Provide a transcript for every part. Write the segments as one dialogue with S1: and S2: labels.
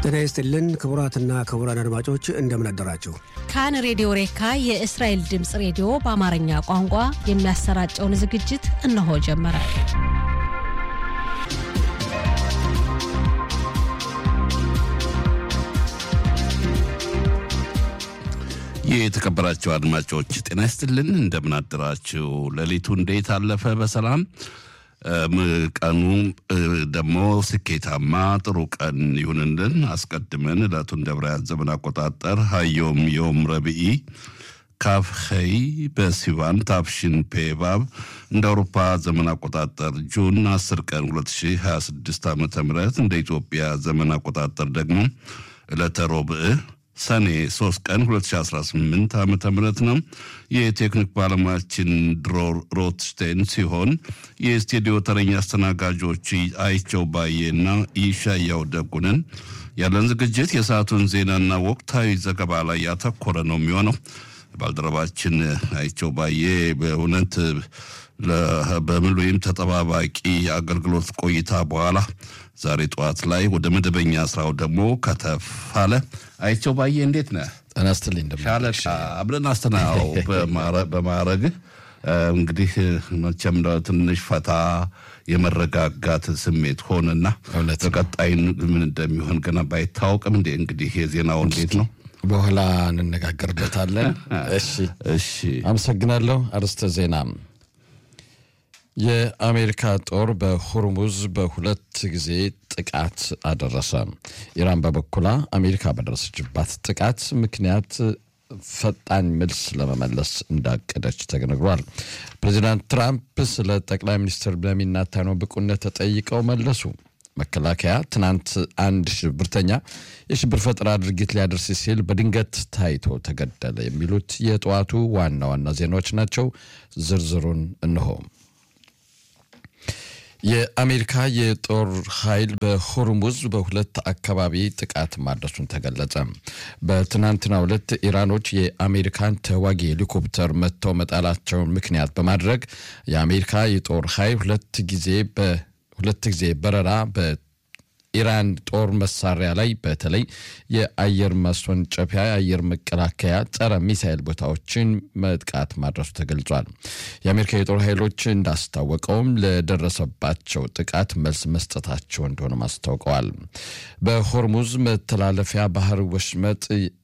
S1: ጤና ይስጥልን ክቡራትና ክቡራን አድማጮች እንደምን አደራችሁ።
S2: ካን ሬዲዮ ሬካ የእስራኤል ድምፅ ሬዲዮ በአማርኛ ቋንቋ የሚያሰራጨውን ዝግጅት እነሆ ጀመረ።
S3: የተከበራቸው አድማጮች ጤና ይስጥልን፣ እንደምን አደራችሁ። ሌሊቱ እንዴት አለፈ? በሰላም ቀኑ ደግሞ ስኬታማ ጥሩ ቀን ይሁንልን። አስቀድመን ዕለቱን እንደ ዕብራውያን ዘመን አቆጣጠር ሀዮም ዮም ረብኢ ካፍ ኸይ በሲቫን ታፍሽን ፔባብ እንደ አውሮፓ ዘመን አቆጣጠር ጁን 10 ቀን 2026 ዓ ም እንደ ኢትዮጵያ ዘመን አቆጣጠር ደግሞ ዕለተ ሮብዕ ሰኔ 3 ቀን 2018 ዓ ም ነው። የቴክኒክ ባለሙያችን ድሮር ሮትስቴን ሲሆን የስቱዲዮ ተረኛ አስተናጋጆች አይቸው ባዬና ይሻያው ደጉንን። ያለን ዝግጅት የሰዓቱን ዜናና ወቅታዊ ዘገባ ላይ ያተኮረ ነው የሚሆነው። ባልደረባችን አይቸው ባዬ በእውነት በምሉይም ተጠባባቂ አገልግሎት ቆይታ በኋላ ዛሬ ጠዋት ላይ ወደ መደበኛ ስራው ደግሞ ከተፍ አለ። አይቸው ባዬ እንዴት ነህ?
S4: ጤና ይስጥልኝ።
S3: ሻለቃ አብረን አስተናው በማዕረግህ እንግዲህ መቼም ትንሽ ፈታ የመረጋጋት ስሜት ሆንና በቀጣይ ምን እንደሚሆን ገና ባይታወቅም እንዴ እንግዲህ የዜናው እንዴት ነው
S4: በኋላ እንነጋገርበታለን። እሺ
S3: እሺ፣
S4: አመሰግናለሁ። አርዕስተ ዜና የአሜሪካ ጦር በሆርሙዝ በሁለት ጊዜ ጥቃት አደረሰ። ኢራን በበኩሏ አሜሪካ በደረሰችባት ጥቃት ምክንያት ፈጣን መልስ ለመመለስ እንዳቀደች ተነግሯል። ፕሬዚዳንት ትራምፕ ስለ ጠቅላይ ሚኒስትር ቤንያሚን ኔታንያሁ ብቁነት ተጠይቀው መለሱ። መከላከያ ትናንት አንድ ሽብርተኛ የሽብር ፈጠራ ድርጊት ሊያደርስ ሲል በድንገት ታይቶ ተገደለ። የሚሉት የጠዋቱ ዋና ዋና ዜናዎች ናቸው። ዝርዝሩን እንሆ። የአሜሪካ የጦር ኃይል በሆርሙዝ በሁለት አካባቢ ጥቃት ማድረሱን ተገለጸ። በትናንትናው ዕለት ኢራኖች የአሜሪካን ተዋጊ ሄሊኮፕተር መጥተው መጣላቸውን ምክንያት በማድረግ የአሜሪካ የጦር ኃይል ሁለት ጊዜ በሁለት ጊዜ በረራ በኢራን ጦር መሳሪያ ላይ በተለይ የአየር ማስወንጨፊያ፣ የአየር መከላከያ፣ ጸረ ሚሳይል ቦታዎችን መጥቃት ማድረሱ ተገልጿል። የአሜሪካ የጦር ኃይሎች እንዳስታወቀውም ለደረሰባቸው ጥቃት መልስ መስጠታቸው እንደሆነም አስታውቀዋል። በሆርሙዝ መተላለፊያ ባህር ወሽመጥ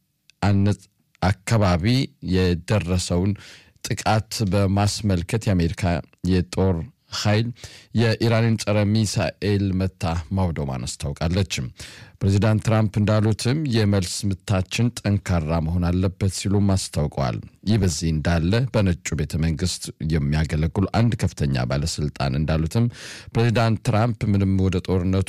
S4: አካባቢ የደረሰውን ጥቃት በማስመልከት የአሜሪካ የጦር ኃይል የኢራንን ጸረ ሚሳኤል መታ ማውደሟን አስታውቃለች። ፕሬዚዳንት ትራምፕ እንዳሉትም የመልስ ምታችን ጠንካራ መሆን አለበት ሲሉም አስታውቀዋል። ይህ በዚህ እንዳለ በነጩ ቤተ መንግስት የሚያገለግሉ አንድ ከፍተኛ ባለስልጣን እንዳሉትም ፕሬዚዳንት ትራምፕ ምንም ወደ ጦርነቱ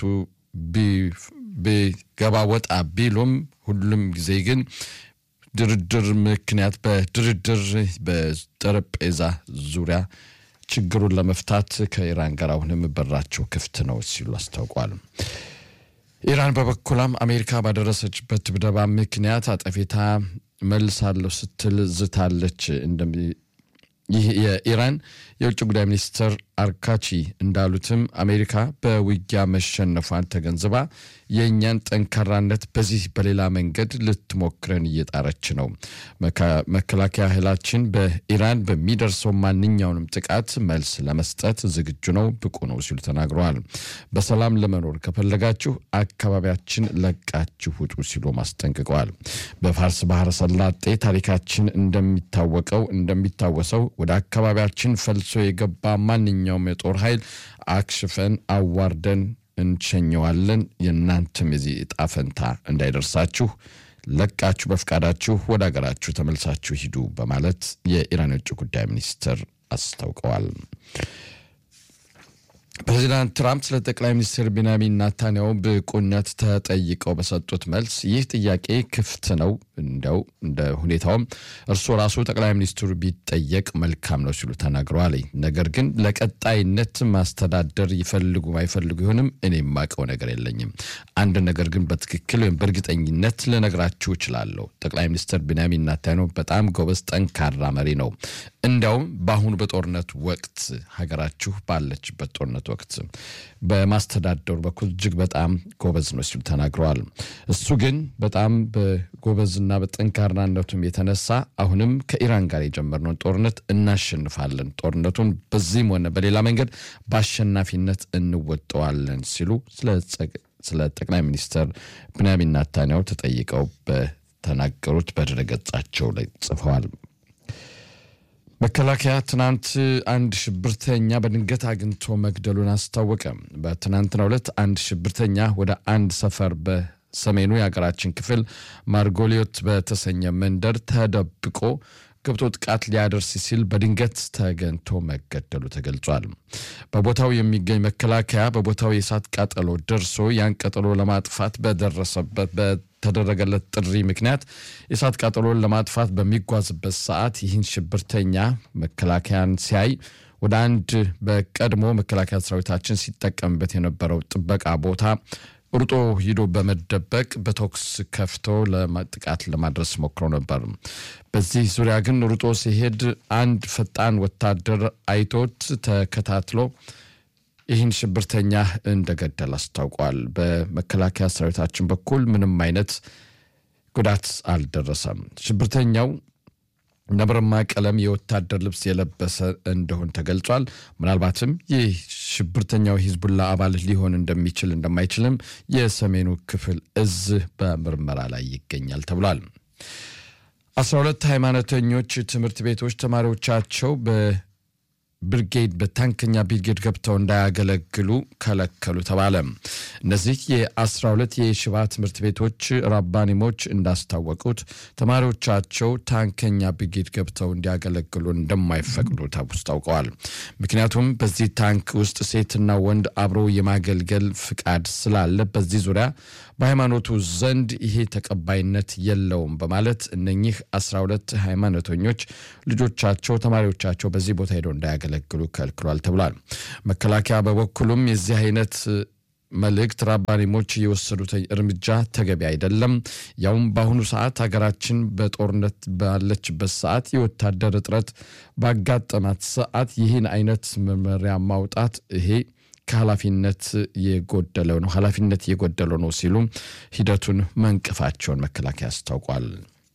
S4: ቢገባ ወጣ ቢሉም ሁሉም ጊዜ ግን ድርድር ምክንያት በድርድር በጠረጴዛ ዙሪያ ችግሩን ለመፍታት ከኢራን ጋር አሁንም በራቸው ክፍት ነው ሲሉ አስታውቋል። ኢራን በበኩላም አሜሪካ ባደረሰችበት ድብደባ ምክንያት አጠፌታ መልሳለሁ ስትል ዝታለች። ይህ የኢራን የውጭ ጉዳይ ሚኒስትር አርካቺ እንዳሉትም አሜሪካ በውጊያ መሸነፏን ተገንዝባ የእኛን ጠንካራነት በዚህ በሌላ መንገድ ልትሞክረን እየጣረች ነው። መከላከያ ኃይላችን በኢራን በሚደርሰው ማንኛውንም ጥቃት መልስ ለመስጠት ዝግጁ ነው፣ ብቁ ነው ሲሉ ተናግረዋል። በሰላም ለመኖር ከፈለጋችሁ አካባቢያችን ለቃችሁ ውጡ ሲሉ አስጠንቅቀዋል። በፋርስ ባህረ ሰላጤ ታሪካችን እንደሚታወቀው እንደሚታወሰው ወደ አካባቢያችን ፈልሶ የገባ ማንኛውም የጦር ኃይል አክሽፈን አዋርደን እንሸኘዋለን። የእናንተም የዚህ እጣ ፈንታ እንዳይደርሳችሁ ለቃችሁ በፍቃዳችሁ ወደ ሀገራችሁ ተመልሳችሁ ሂዱ በማለት የኢራን የውጭ ጉዳይ ሚኒስትር አስታውቀዋል። ፕሬዚዳንት ትራምፕ ስለ ጠቅላይ ሚኒስትር ቤንያሚን ናታንያሁ ብቁነት ተጠይቀው በሰጡት መልስ ይህ ጥያቄ ክፍት ነው፣ እንደው እንደ ሁኔታውም እርስዎ ራሱ ጠቅላይ ሚኒስትሩ ቢጠየቅ መልካም ነው ሲሉ ተናግረዋል። ነገር ግን ለቀጣይነት ማስተዳደር ይፈልጉ አይፈልጉ ይሆንም እኔ የማውቀው ነገር የለኝም። አንድ ነገር ግን በትክክል ወይም በእርግጠኝነት ልነግራችሁ እችላለሁ። ጠቅላይ ሚኒስትር ቤንያሚን ናታንያሁ በጣም ጎበዝ፣ ጠንካራ መሪ ነው። እንዲያውም በአሁኑ በጦርነት ወቅት ሀገራችሁ ባለችበት ጦርነት ወቅት በማስተዳደሩ በኩል እጅግ በጣም ጎበዝ ነው ሲሉ ተናግረዋል። እሱ ግን በጣም በጎበዝና በጠንካራነቱም የተነሳ አሁንም ከኢራን ጋር የጀመርነውን ጦርነት እናሸንፋለን፣ ጦርነቱን በዚህም ሆነ በሌላ መንገድ በአሸናፊነት እንወጠዋለን ሲሉ ስለ ጠቅላይ ሚኒስትር ብንያሚን ናታንያሁ ተጠይቀው በተናገሩት በድረገጻቸው ላይ ጽፈዋል። መከላከያ ትናንት አንድ ሽብርተኛ በድንገት አግኝቶ መግደሉን አስታወቀ። በትናንትናው ዕለት አንድ ሽብርተኛ ወደ አንድ ሰፈር በሰሜኑ የሀገራችን ክፍል ማርጎሊዮት በተሰኘ መንደር ተደብቆ ገብቶ ጥቃት ሊያደርስ ሲል በድንገት ተገኝቶ መገደሉ ተገልጿል። በቦታው የሚገኝ መከላከያ በቦታው የእሳት ቃጠሎ ደርሶ ያን ቃጠሎ ለማጥፋት በደረሰበት በተደረገለት ጥሪ ምክንያት የእሳት ቃጠሎን ለማጥፋት በሚጓዝበት ሰዓት ይህን ሽብርተኛ መከላከያን ሲያይ ወደ አንድ በቀድሞ መከላከያ ሰራዊታችን ሲጠቀምበት የነበረው ጥበቃ ቦታ ሩጦ ሂዶ በመደበቅ በተኩስ ከፍቶ ጥቃት ለማድረስ ሞክሮ ነበር። በዚህ ዙሪያ ግን ሩጦ ሲሄድ አንድ ፈጣን ወታደር አይቶት ተከታትሎ ይህን ሽብርተኛ እንደገደል አስታውቋል። በመከላከያ ሰራዊታችን በኩል ምንም አይነት ጉዳት አልደረሰም። ሽብርተኛው ነብረማ ቀለም የወታደር ልብስ የለበሰ እንደሆን ተገልጿል። ምናልባትም ይህ ሽብርተኛው ሂዝቡላ አባል ሊሆን እንደሚችል እንደማይችልም የሰሜኑ ክፍል እዝ በምርመራ ላይ ይገኛል ተብሏል። አስራ ሁለት ሃይማኖተኞች ትምህርት ቤቶች ተማሪዎቻቸው ብርጌድ በታንከኛ ብርጌድ ገብተው እንዳያገለግሉ ከለከሉ ተባለ። እነዚህ የአስራ ሁለት የሽባ ትምህርት ቤቶች ራባኒሞች እንዳስታወቁት ተማሪዎቻቸው ታንከኛ ብርጌድ ገብተው እንዲያገለግሉ እንደማይፈቅዱ አስታውቀዋል። ምክንያቱም በዚህ ታንክ ውስጥ ሴትና ወንድ አብሮ የማገልገል ፍቃድ ስላለ በዚህ ዙሪያ በሃይማኖቱ ዘንድ ይሄ ተቀባይነት የለውም በማለት እነኚህ 12 ሃይማኖተኞች ልጆቻቸው ተማሪዎቻቸው በዚህ ቦታ ሄደው እንዳያገለግሉ ከልክሏል ተብሏል። መከላከያ በበኩሉም የዚህ አይነት መልእክት ራባኒሞች የወሰዱት እርምጃ ተገቢ አይደለም፣ ያውም በአሁኑ ሰዓት ሀገራችን በጦርነት ባለችበት ሰዓት የወታደር እጥረት ባጋጠማት ሰዓት ይህን አይነት መመሪያ ማውጣት ይሄ ከኃላፊነት የጎደለው ነው ኃላፊነት የጎደለው ነው ሲሉ ሂደቱን መንቀፋቸውን መከላከያ አስታውቋል።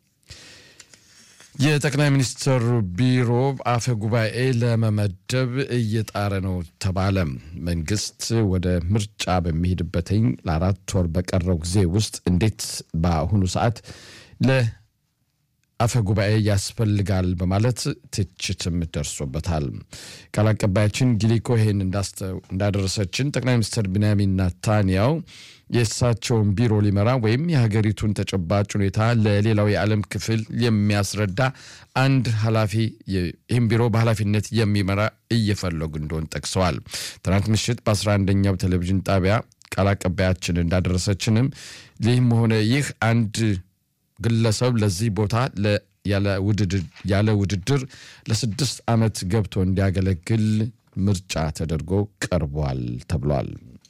S4: የጠቅላይ ሚኒስትር ቢሮ አፈ ጉባኤ ለመመደብ እየጣረ ነው ተባለ። መንግስት ወደ ምርጫ በሚሄድበትኝ ለአራት ወር በቀረው ጊዜ ውስጥ እንዴት በአሁኑ ሰዓት ለ አፈ ጉባኤ ያስፈልጋል በማለት ትችትም ደርሶበታል። ቃል አቀባያችን ጊሊኮ ይህን እንዳደረሰችን ጠቅላይ ሚኒስትር ቢንያሚን ናታንያው የእሳቸውን ቢሮ ሊመራ ወይም የሀገሪቱን ተጨባጭ ሁኔታ ለሌላው የዓለም ክፍል የሚያስረዳ አንድ ኃላፊ ይህም ቢሮ በኃላፊነት የሚመራ እየፈለጉ እንደሆን ጠቅሰዋል። ትናንት ምሽት በ11ኛው ቴሌቪዥን ጣቢያ ቃል አቀባያችን እንዳደረሰችንም ይህም ሆነ ይህ አንድ ግለሰብ ለዚህ ቦታ ያለ ውድድር ለስድስት ዓመት ገብቶ እንዲያገለግል ምርጫ ተደርጎ ቀርቧል ተብሏል።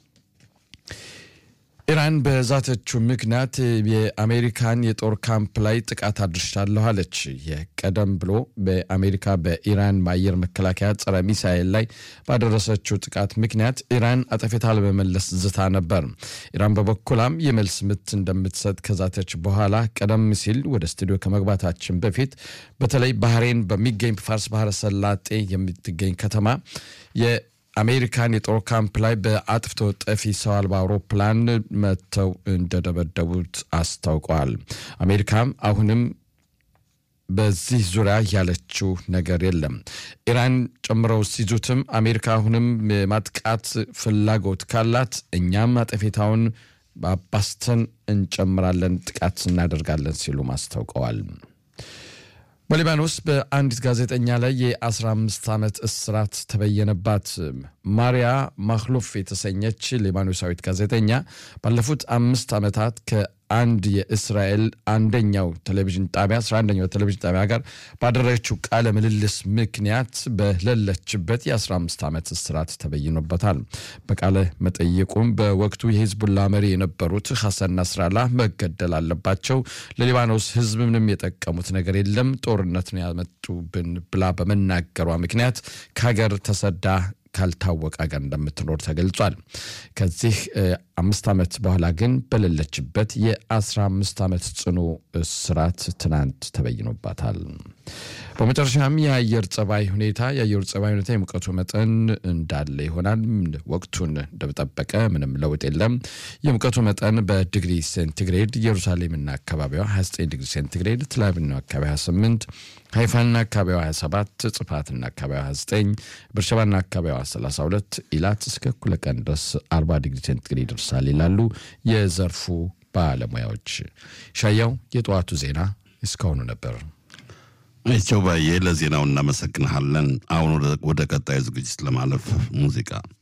S4: ኢራን በዛተችው ምክንያት የአሜሪካን የጦር ካምፕ ላይ ጥቃት አድርሻለሁ አለች። የቀደም ብሎ በአሜሪካ በኢራን በአየር መከላከያ ጸረ ሚሳኤል ላይ ባደረሰችው ጥቃት ምክንያት ኢራን አጠፌታ ለመመለስ ዝታ ነበር። ኢራን በበኩላም የመልስ ምት እንደምትሰጥ ከዛተች በኋላ ቀደም ሲል ወደ ስቱዲዮ ከመግባታችን በፊት በተለይ ባህሬን በሚገኝ ፋርስ ባህረ ሰላጤ የምትገኝ ከተማ አሜሪካን የጦር ካምፕ ላይ በአጥፍቶ ጠፊ ሰው አልባ አውሮፕላን መጥተው እንደደበደቡት አስታውቀዋል። አሜሪካም አሁንም በዚህ ዙሪያ ያለችው ነገር የለም። ኢራን ጨምረው ሲዙትም አሜሪካ አሁንም የማጥቃት ፍላጎት ካላት እኛም አጠፌታውን አባስተን እንጨምራለን፣ ጥቃት እናደርጋለን ሲሉም አስታውቀዋል። በሊባኖስ በአንዲት ጋዜጠኛ ላይ የ15 ዓመት እስራት ተበየነባት። ማሪያ ማክሎፍ የተሰኘች ሊባኖሳዊት ጋዜጠኛ ባለፉት አምስት ዓመታት ከአንድ የእስራኤል አንደኛው ቴሌቪዥን ጣቢያ አስራ አንደኛው ቴሌቪዥን ጣቢያ ጋር ባደረገችው ቃለ ምልልስ ምክንያት በሌለችበት የ15 ዓመት እስራት ተበይኖበታል። በቃለ መጠይቁም በወቅቱ የሂዝቡላ መሪ የነበሩት ሐሰን ናስራላ መገደል አለባቸው፣ ለሊባኖስ ሕዝብ ምንም የጠቀሙት ነገር የለም፣ ጦርነት ነው ያመጡብን ብላ በመናገሯ ምክንያት ከሀገር ተሰዳ ካልታወቀ ሀገር እንደምትኖር ተገልጿል። ከዚህ አምስት ዓመት በኋላ ግን በሌለችበት የ15 ዓመት ጽኑ እስራት ትናንት ተበይኖባታል። በመጨረሻም የአየር ጸባይ ሁኔታ የአየር ጸባይ ሁኔታ የሙቀቱ መጠን እንዳለ ይሆናል። ወቅቱን እንደጠበቀ ምንም ለውጥ የለም። የሙቀቱ መጠን በዲግሪ ሴንቲግሬድ ኢየሩሳሌምና አካባቢዋ 29 ዲግሪ ሴንቲግሬድ፣ ትላቪና አካባቢ 28 ሃይፋና አካባቢዋ 27 ጽፋትና አካባቢዋ 29 ብርሸባና አካባቢዋ 32 ኢላት እስከ እኩለ ቀን ድረስ 40 ዲግሪ ሴንቲግሬድ ይደርሳል ይላሉ የዘርፉ ባለሙያዎች። ሻያው የጠዋቱ ዜና እስካሁኑ ነበር።
S3: አይቸው ባዬ ለዜናው እናመሰግንሃለን። አሁን ወደ ቀጣዩ ዝግጅት ለማለፍ ሙዚቃ